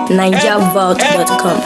NigerVault.com.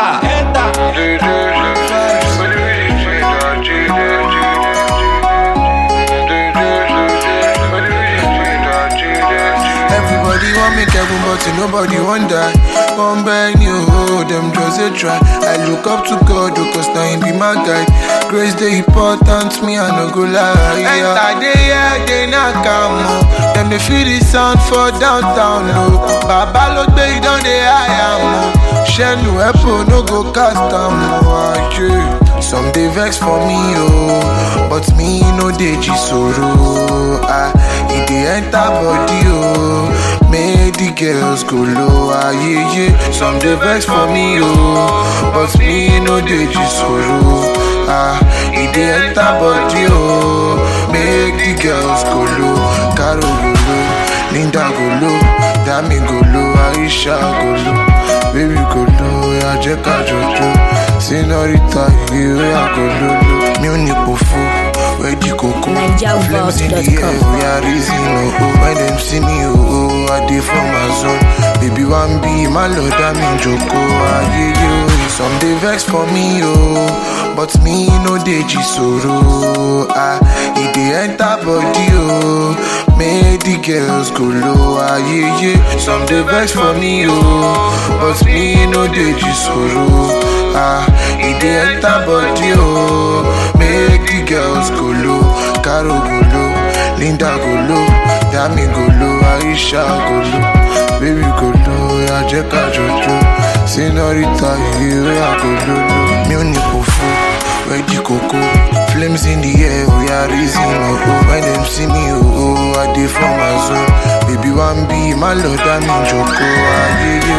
Everybody want make heaven, but nobody want die. One beg you, oh, them just a try. I look up to God, oh, cause now he be my guide. Grace the important, me I no go lie. Yeah. Enter the yeah, they not come. Oh. Them they feel the sound for downtown, no. Baba look they down the high am. Shenu Epo no go cast am, oh, yeah. Some dey vex for me, oh, but me no dey jisoro. Ah, e dey enter body, oh, make the girls go low, ah, yeah, yeah. Some dey vex for me, oh, but me no dey jisoro. Ah, e dey enter body, oh, make the girls go low. Caro go low, Linda go low, Dami go low, Aisha go low, baby go low, yeah, jẹ́ ká jọjọ. Senorita, you are go lolo. Mi ò ní pòfo, where the coco. Flames in the air, we are raising oh oh. When them see me oh oh, I dey for my zone. Baby one be my lord, I'm in joko. Aye yo, some dey vex for me oh, but me no dey jisoro. Ah, e dey enter body oh, make the girls go low. Aye yeah, some dey vex for me oh, but me no dey jisoro. Ah, e dey enter body oh, make the girls go low. Caro go low, Linda go low, Dami go low, Aisha go low, baby go low, ya jẹ́ ká jọjọ. Senorita, you are go low, mi ò ní pòfo, where the coco. Flames in the air, we are raising oh oh. When them see me oh oh, I dey for my zone. Baby one be my lord, I'm in joko. Aye yo,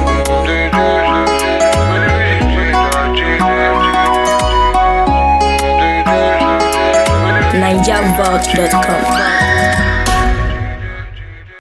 eh. NigerVault.com.